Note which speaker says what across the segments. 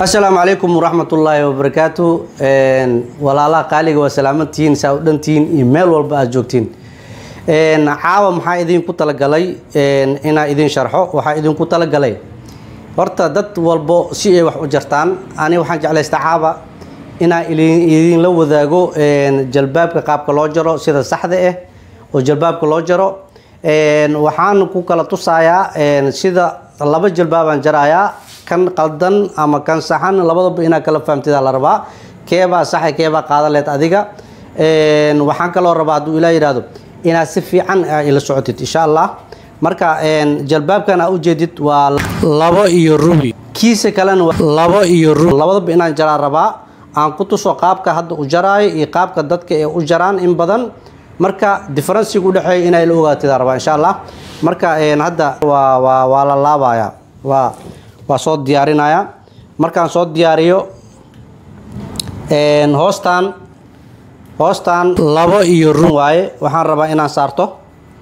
Speaker 1: asalaamu calaykum waraxmatullaahi wabarakaatu walaalaha qaaliga waa salaamantihiin saa u dhantihiin iyo meel walba aad joogtiin caawa maxaa idinku talagalay inaa idin sharxo waxaa idinku talagalay horta dad walbo si ay wax u jartaan ani waxaan jeclaysta caawa inaa idinla wadaago jalbaabka qaabka loo jaro sida saxda ah oo jalbaabka loo jaro waxaan ku kala tusayaa sida laba jalbaabaan jarayaa kan qaldan ama kan saxan labadaba inaa kala fahamtida la rabaa keebaa saxa keebaa qaadan leed adiga waxaan kaloo rabaa hadduu ilaa yidhaahdo inaad si fiican ila socotid insha allah marka jalbaabkan aa ujeedid waa labo iyo rubi kiisa kalena labo iyo rubi labadaba inaan jaraa rabaa aan ku tuso qaabka hadda u jaraayo iyo qaabka dadka ee u jaraan in badan marka differenciga udhexeeya inay la ogaatida rabaa insha allah marka hadda waa waa waa la laabaya waa waa soo diyaarinaya markaan soo diyaariyo hoostaan hoostaan labo iyo run waaye waxaan rabaa inaan saarto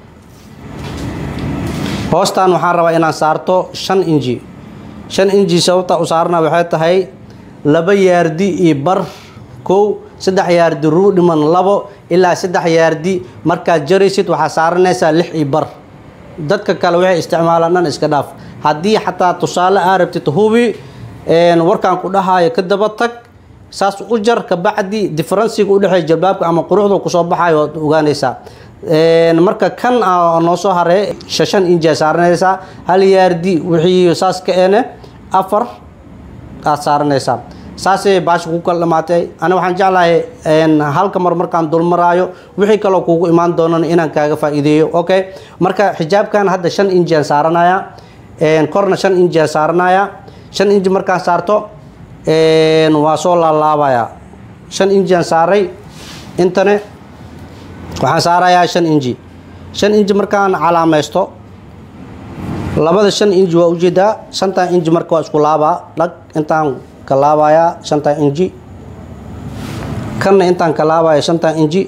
Speaker 1: hoostaan waxaan rabaa inaan saarto shan inji shan inji sababta u saarana waxay tahay laba yaardi iyo bar kow saddex yaardi ruu dhiman labo ilaa saddex yaardi markaad jaraysid waxaa saaranaysaa lix iyo bar dadka kale waxay isticmaalaan dhan iska dhaaf haddii xataa tusaale aa rabtid hubi warkaan ku dhahaayo ka daba tag saas u jar kabacdi differenciga udhexeeya jalbaabka ama quruxda kusoo baxayo waad ogaanaysaa marka kan noo soo haree shashan injia saaranaysaa hal yaardi wixii saas ka ene afar aad saaranaysaa saasay baasha ku kala dhamaatay ani waxaan jeclahay halka mar markaan dulmaraayo wixii kaloo kuugu imaan doonan inaan kaaga faa'iideeyo okay marka xijaabkan hadda shan injian saaranaya korna shan injian saaranaya shan inji markaan saarto waa soo laalaabaya shan injian saaray intane waxaan saarayaa shan inji shan inji markaan calaamaysto labada shan inji waa ujeedaa shantan inji marka waa isku laabaa dhag intaan ka laabayaa shantan inji kanna intaan ka laabaya shantan inji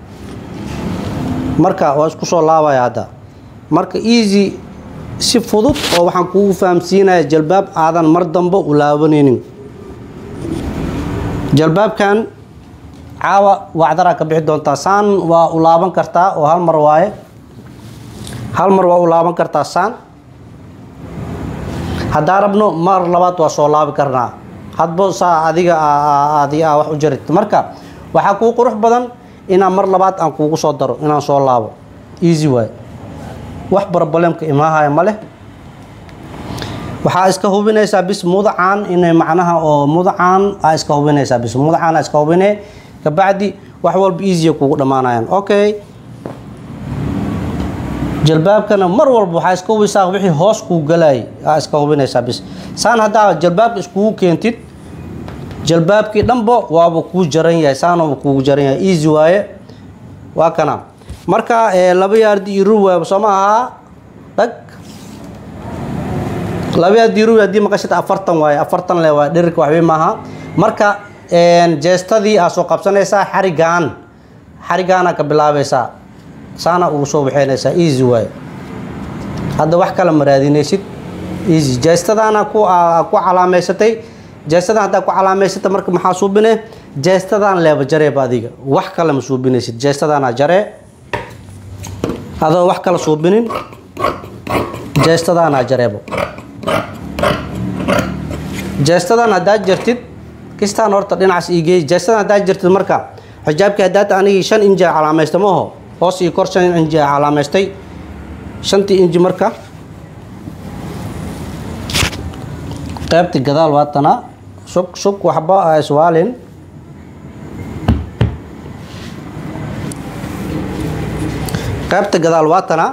Speaker 1: marka waa isku soo laabaya hadda marka easy si fudud oo waxaan kugu fahamsiinaya jalbaab aadan mar dambe u laabanaynin jalbaabkan caawa wacdaraa ka bixi doontaa saan waa u laaban kartaa oo hal mar waaye hal mar waa u laaban kartaa saan haddaa rabno mar labaad waa soo laabi karnaa hadba saa adiga adi a wax u jarid marka waxaa kuu qurux badan inaan mar labaad aan kuugu soo daro inaan soo laabo easy waaye wax barbalemka imaahaya ma leh waxaa iska hubinaysaa bis mudacaan inay macnaha oo mudacaan aa iska hubinaysaa bis mudacaan aa iska hubine kabacdi wax walba easya kugu dhammaanayaan okay jalbaabkana mar walba waxaa iska hubisaa wixii hoos kuu galayay aa iska hubinaysaa bis saan haddaa jalbaabka iskugu keentid jalbaabkii dhanba waaba kuu jaran yahay saanaba kuugu jaran yahay easy waaye waa kana marka laba yaardi iyo rubi waaba soo ma ahaa dhag laba yaardi iyo rubi haddii maqashid afartan waaye afartan le waa dhirirka waxbay maaha marka jeestadii aa soo qabsanaysaa xarigaan xarigaana ka bilaabaysaa saana ugu soo waxeynaysaa easy waaye hadda wax kale ma raadinaysid easy jeestadaana ku ku calaameysatay jeestadan haddaa ku calaameysata marka maxaa suubine jeestadaan leeba jareeba adiga wax kale ma suubinaysid jeestadaana jaree adoo wax kala suubinin jeestadaanaa jareebo jeestadan haddaad jartid kistaan horta dhinacaas iigeey jeestadan haddaad jartid marka xijaabkii haddaad anigii shan inji a calaamaysta maaho hoos iyo kor shan inji a calaamaystay shantii inji marka qaybtii gadaal waatana sug sug waxba a iswaalin qaybta gadaal waatana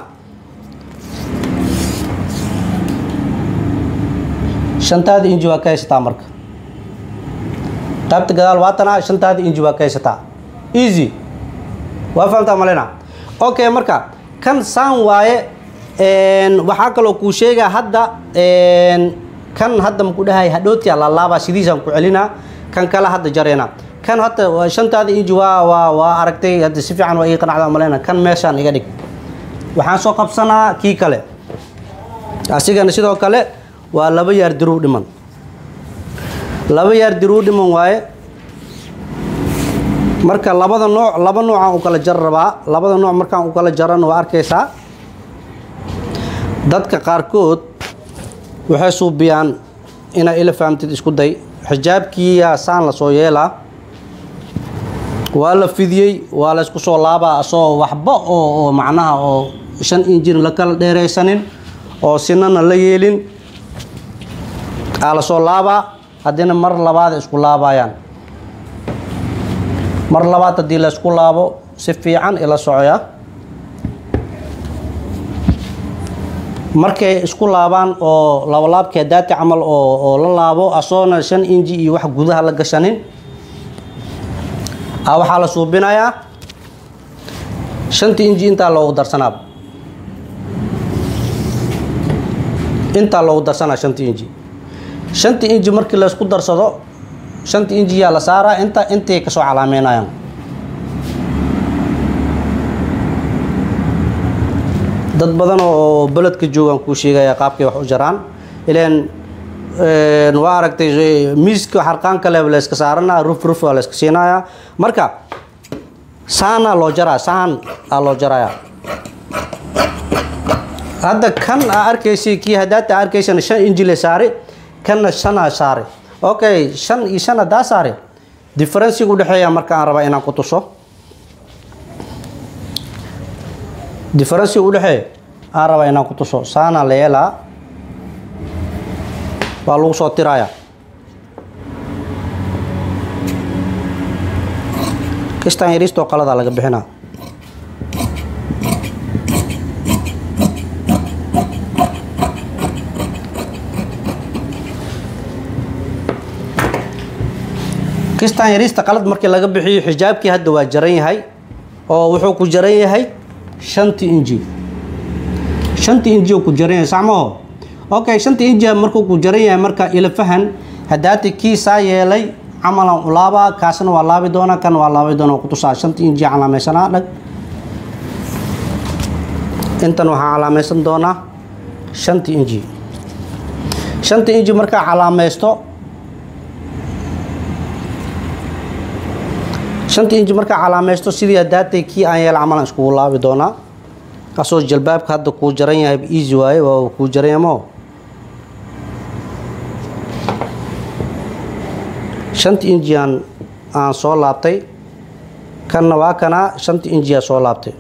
Speaker 1: shantaada inji waa ka haysataa marka qaybta gadaal waatana shantaada inji waa ka haysataa easy waa fahamtaa malena okay marka kan saan waaye waxaa kaloo kuu sheegaa hadda kan hadda maku dhahay hadhootia laalaabaa sidiisaan ku celinaa kan kale hadda jarayna kan hadda shantaada inji waa waa waa aragtay hadda si fiican waa ii qanacda maleyna kan meeshaan iga dhig waxaan soo qabsanaa kii kale asigana sidoo kale waa laba yaar diruw dhiman laba yaardi ruu dhiman waaye marka labada nooc laba noocaan u kala jar rabaa labada nooc markaan u kala jarana waa arkaysaa dadka qaarkood waxay suubiyaan inaa ila fahamtid isku day xijaabkiiyaa saan la soo yeelaa waa la fidiyey waa la isku soo laabaa asoo waxba oo oo macnaha oo shan injin la kala dheeraysanin oo sinana la yeelin aa la soo laabaa haddina mar labaad isku laabayaan mar labaad haddii la isku laabo si fiican ila socoya markay isku laabaan oo labalaabkee daati camal oo oo la laabo asoona shan inji iyo wax gudaha la gashanin a waxaa la suubinayaa shantii inji intaa loogu darsanaa intaa loogu darsanaa shantii inji shantii inji markii la isku darsado shantii inji yaa la saaraa inta intay kasoo calaameynayaan dad badan oo beledka joogaan kuu sheegaya qaabkay wax u jaraan ileen waa aragtay miiska xarqaanka leh la iska saaranaa ruf ruf waa la iska siinayaa marka saana loo jaraa saan aa loo jaraya hadda kan aa arkaysay kii hadaata arkaysana shan inji le saari kanna shanaa saari okay shan iyo shan hadaa saari differenciga udhexeeya marka aan rabaa inaan ku tuso differenciga udhexeeya aan rabaa inaan ku tuso saana la yeelaa waa lagu soo tiraya kistaan yariistoo qaladaa laga bixinaa kistaan yariista qalad markii laga bixiyo xijaabkii hadda waa jaran yahay oo wuxuu ku jaran yahay shantii inji shantii inji ku jaran yahay sacmaho okay shantii inji markuu ku jaran yahay marka ila fahan hadaati kii saa yeelay camalan u laabaa kaasna waa laabi doonaa kan waa laabi doonaa kutusaa shantii inji calaamaysanaa dhag intan waxaa calaamaysan doonaa shantii inji shantii inji markaa calaamaysto shantii inji markaa calaamaysto sidii hadaatay kii aan yeela camalan iskugu laabi doonaa asoo jalbaabka hadda kuu jaran yahay easy waaye waa kuu jaran yahay moo shantii inji aan aan soo laabtay kanna waa kanaa shantii inji aa soo laabtay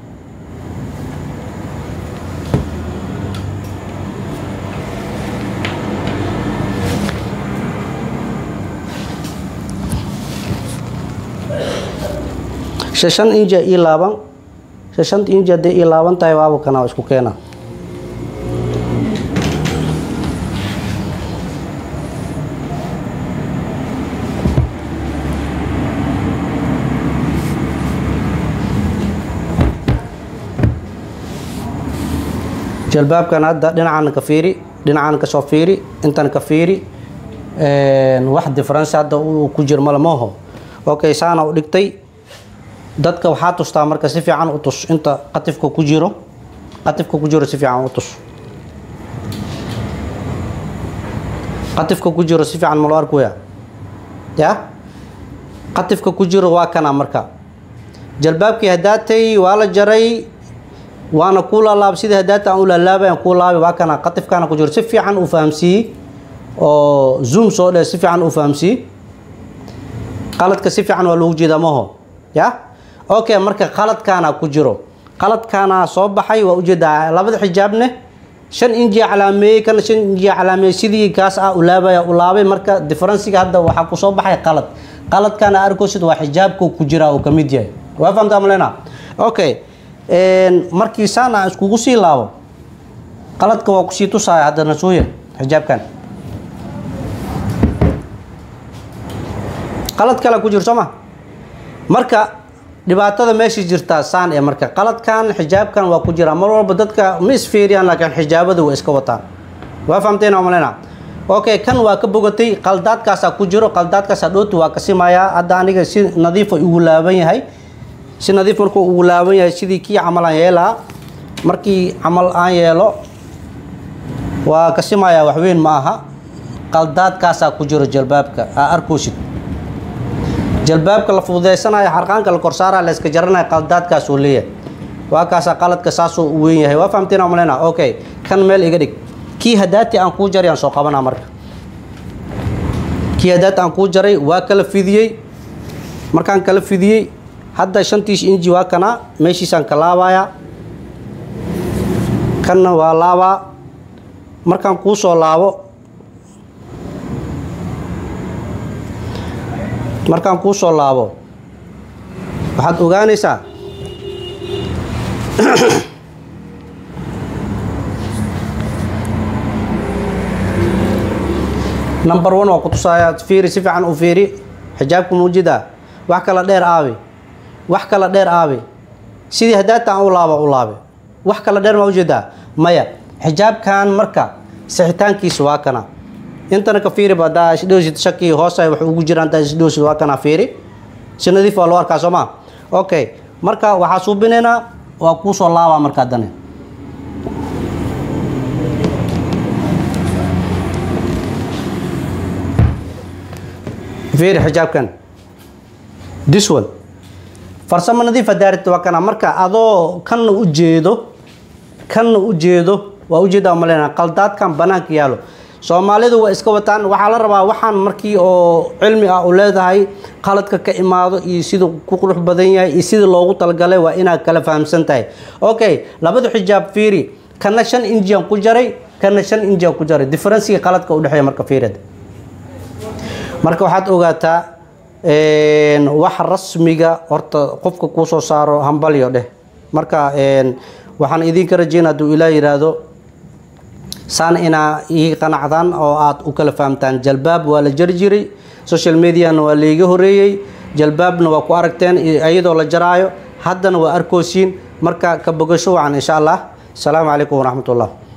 Speaker 1: shan inji ii laaban shanta inji hadday ii laaban tahay waaba kanaa isku keena jalbaabkan hadda dhinacan ka fiiri dhinacan ka soo fiiri intan ka fiiri wax difference hadda uu ku jir male mooho okay saana u dhigtay dadka waxaa tustaa marka si fiican u tus inta qatifka ku jiro qatifka ku jiro si fiican u tus qatifka ku jiro si fiican ma loo arkaya ya qatifka ku jiro waa kana marka jalbaabkii hadaatay waa la jaray waana kuu laalaab sida hadaata aan u laalaabayan kuu laabi waa kana qatifkaana ku jiro si fiican u fahamsiiyey oo zoom soo dhe si fiican u fahamsiiyey qaladka si fiican waa loogu jeedaa maho ya okay marka qaladkaana ku jiro qaladkaana soo baxay waa ujeedaa labada xijaabne shan inji calaameeyey kana shan inji calaameeyey sidii kaas ah u laabaya u laabay marka differenciga hadda waxaa ku soo baxay qalad qaladkaana arkoosid waa xijaabku ku jira uu ka mid yahay waa fahamtaa malena okay markii saan aan iskugu sii laabo qaladka waa kusii tusaya haddana sooya xijaabkan qalad kale ku jiro soo ma marka dhibaatada meesha jirtaa saan ee marka qaladkan xijaabkan waa ku jira mar walba dadka ma isfiiriyaan laakiin xijaabada waa iska wataan waa fahamteen oo malena okay kan waa ka bogatay qaldaadkaasaa ku jiro qaldaadkaasaa dhooti waa ka simayaa hadda aniga si nadiifa ugu laaban yahay si nadiif markuu ugu laaban yahay sidii kii camal aan yeelaa markii camal aan yeelo waa ka simayaa waxweyn ma aha qaldaadkaasaa ku jiro jalbaabka aa arkoosid jalbaabka la fududaysanayo xarqaanka la korsaaraya la iska jaranayo qaldaadkaasuu leeyahay waa kaasaa qaladka saasuu u weyn yahay waa fahamteen malena okay kan meel iga dhig kii hadaati aan kuu jaray aan soo qabanaa marka kii hadaati aan kuu jaray waa kala fidiyey markaan kala fidiyey hadda shantiis inji waa kanaa meeshiisaan ka laabayaa kanna waa laabaa markaan kuu soo laabo markaan kuu soo laabo waxaad ogaanaysaa number one waa ku tusaaya fiiri si fiican u fiiri xijaabka muujidaa wax kala dheer aabi wax kala dheer aabi sidii hadaata aan u laaba u laabe wax kala dheer ma ujeedaa maya xijaabkan marka sixitaankiisa waa kana intana ka fiiri ba hadaa isdhowsid shaki hoose wax ugu jiraan hadaa isdhowsid waa kana fiiri si nadiif waa loo arkaa soo ma okay marka waxaa suubinaynaa waa kuu soo laabaa markaa dane fiiri xijaabkan this one farsamo nadiifa daarit waa kana marka adoo kanna u jeedo kanna u jeedo waa ujeedaa maleyna qaldaadkan banaanka yaalo soomaalidu waa iska wataan waxaa la rabaa waxaan markii oo cilmi ah u leedahay qaladka ka imaado iyo siduu ku qurux badan yahay iyo sidii loogu talagalay waa inaad kala fahamsan tahay okay labada xijaab fiiri kana shan injian ku jaray kana shan injian ku jaray differencega qaladka udhexeeya marka fiirada marka waxaad ogaataa wax rasmiga horta qofka kuu soo saaro hambalyo dheh marka waxaan idinka rajeyn hadduu ilaa yidhaahdo saan inaa ii qanacdaan oo aad u kala fahamtaan jalbaab waa la jari jiray social mediana waa laiga horeeyey jalbaabna waa ku aragteen iyadoo la jaraayo haddana waa arkoosiin marka ka bogasho wacan insha allah asalaamu calaykum waraxmat ullah